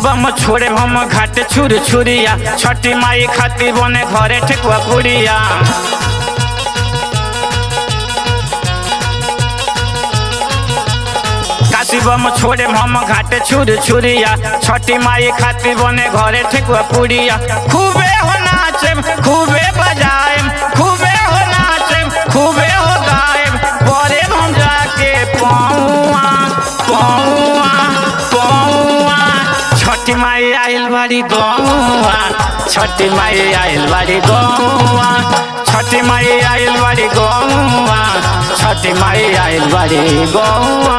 बम छोड़े हम घाट छुर छुरिया छठी माई खातिर बने घरे ठेकुआ पुड़िया काशी बम छोड़े हम घाट छुर छुरिया छठी माई खातिर बने घरे ठेकुआ पुड़िया खूबे हो नाचेम खूबे बजाएम खूबे हो नाचेम खूबे हो गाएम परे हम जाके पौआ पौआ पौआ छठी माई आइल बाड़ी गौआ छठी माई आइल बाड़ी गौआ छठी माई आइल बाड़ी गौआ छठी माई आइल बाड़ी गौआ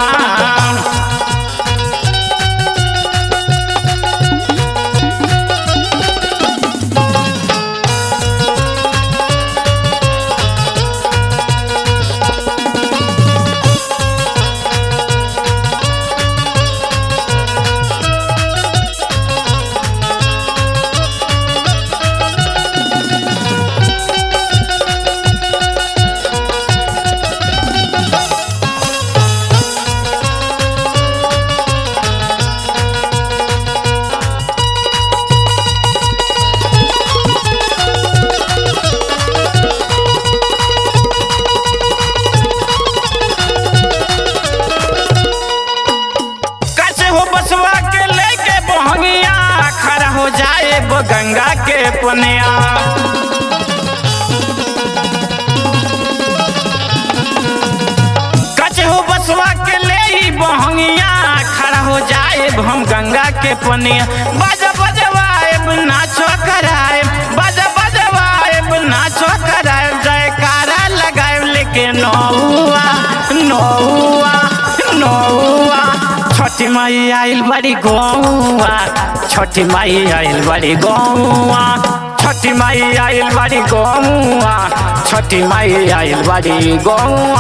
कैसे हो बसवा के लेके बहंगिया खड़ा हो जाए वो गंगा के पनिया कैसे हो बसवा के ले ही बहंगिया खड़ा हो जाए हम गंगा के पनिया बाजा बजवाए नाचो कराए बाजा बजवाए नाचो कराए जयकारा लगाए लेके नौआ नौआ नौआ छठी माई आइल बड़ी गौआ छठी माई आइल बड़ी गौआ छठी माई आइल बड़ी गौआ छठी माई आइल बड़ी गौआ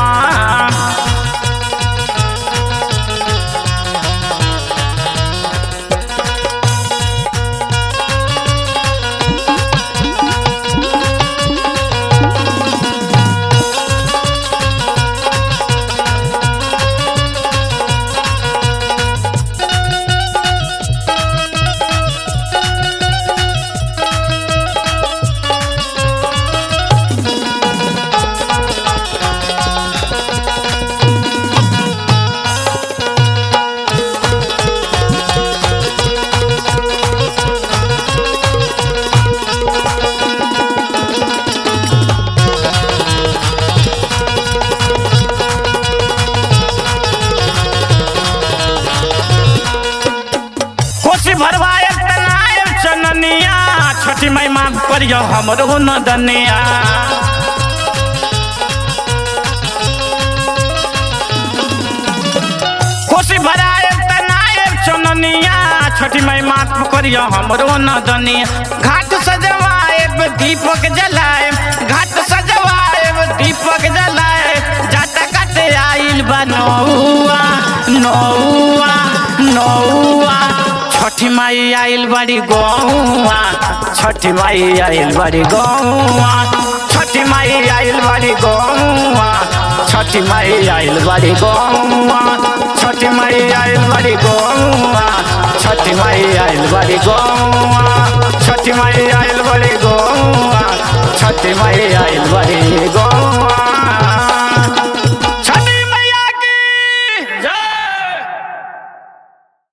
कोसी भरवाए तनाए चननिया छोटी माई माँ करियो हमरो न दनिया कोसी भराए तनाए चननिया छोटी माई माँ करियो हमरो न दनिया घाट सजवाए दीपक जलाए घाट सजवाए दीपक जलाए जाता काटे आइल बा नौआ नौआ नौआ छठी माई आइल बड़ी गौआ छठी माई आइल बड़ी गौआ छठी माई आइल बड़ी गौआ छठी माई आइल बड़ी गौआ छठी माई आइल बड़ी गौआ छठी माई आइल बड़ी गौआ छठी माई आइल बड़ी गौआ